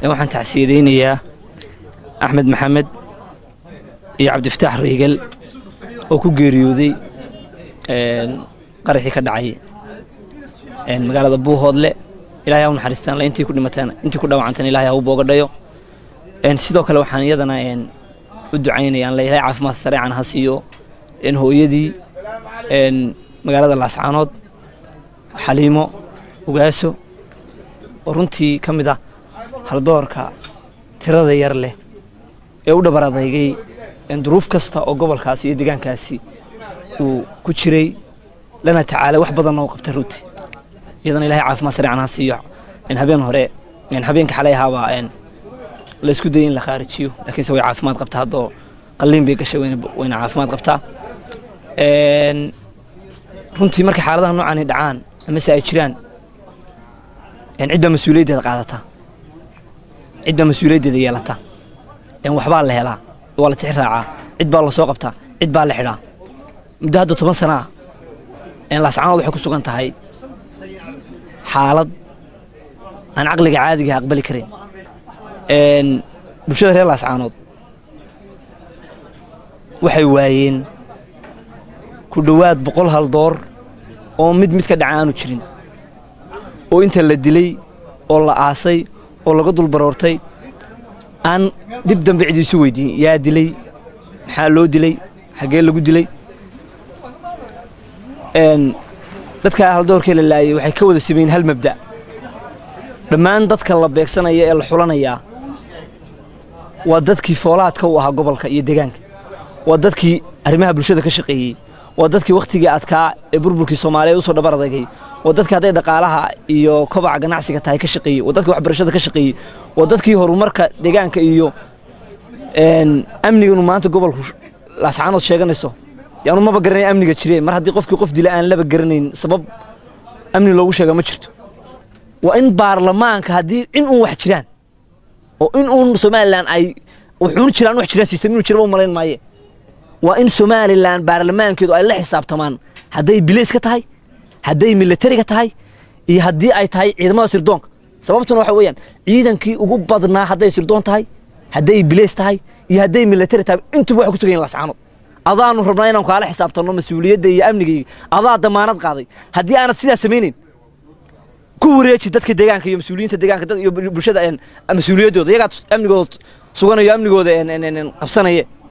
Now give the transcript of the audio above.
waxaan tacsiyadaynayaa axmed maxamed iyo cabdifataax reegal oo ku geeriyooday qaraxii ka dhacay magaalada buuhoodle ilahay ha u naxariistaan le intii ku dhimataan intii ku dhawacantaan ilahay ha u boogadhayo sidoo kale waxaan iyadana u ducaynayaan le ilahay caafimaad sareecan ha siiyo hooyadii magaalada laascaanood xaliimo ugaaso oo runtii ka mid ah haldoorka tirada yar leh ee u dhabar adeygay duruuf kasta oo gobolkaasi iyo deegaankaasi uu ku jiray lana tacaalay wax badanna u qabtay runtii iyadana ilahay caafimaad sareecan ha siiyo habeen hore habeenka xalay ahaabaa la isku dayay in la khaarijiyo laakiinse way caafimaad qabtaa haddoo qalliin bay gashay wayna caafimaad qabtaa runtii markay xaaladaha noocaani dhacaan amase ay jiraan cidbaa mas-uuliyaddeeda qaadata cidbaa mas-uuliyaddeeda yeelata waxbaa la helaa waa la tixi raacaa cid baa la soo qabtaa cid baa la xidhaa muddo hadda toban sana ah laascaanood waxay ku sugan tahay xaalad aan caqliga caadigaha aqbali karin bulshada reer laascaanood waxay waayeen ku dhowaad boqol hal door oo mid mid ka dhaca aanu jirin oo inta la dilay oo la aasay oo laga dulbaroortay aan dib dambe cidiisu weydiin yaa dilay maxaa loo dilay xaggee lagu dilay dadka haldoorkee la laayay waxay ka wada sameeyeen hal mabda' dhammaan dadka la beegsanaya ee la xulanayaa waa dadkii foolaadka u ahaa gobolka iyo deegaanka waa dadkii arrimaha bulshada ka shaqeeyey waa dadkii wakhtigii adkaa ee burburkii soomaaliya usoo dhabar adagay waa dadkii hadday dhaqaalaha iyo kobaca ganacsiga tahay ka shaqeeyey waa dadkii waxbarashada ka shaqeeyey waa dadkii horumarka deegaanka iyo amniganu maanta gobolku laascaanood sheeganayso yaanu maba garanay amniga jire mar haddii qofkii qof dila aan laba garanayn sabab amni loogu sheega ma jirto waa in baarlamaanka haddii in uun wax jiraan oo in uun somalilan ay wuxuun jiraan wax jiraan sistem inuu jiraba u malayn maaye waa in somalilan baarlamaankeedu ay la xisaabtamaan hadday bilayska tahay hadday milatariga tahay iyo haddii ay tahay ciidamada sirdoonka sababtuna waxa weeyaan ciidankii ugu badnaa hadday sirdoon tahay hadday bilays tahay iyo hadday milatari tahay intuba waxay ku sugan yihin lascaanood adaanu rabnaa inaan kaala xisaabtanno mas-uuliyadda iyo amnigayga adaa damaanad qaaday haddii aanad sidaa samaynayn ku wareeji dadka deegaanka iyo mas-uuliyiinta deegaanka iyo bulshada mas-uuliyaddooda iyagaa amnigooda suganayo amnigooda qabsanaya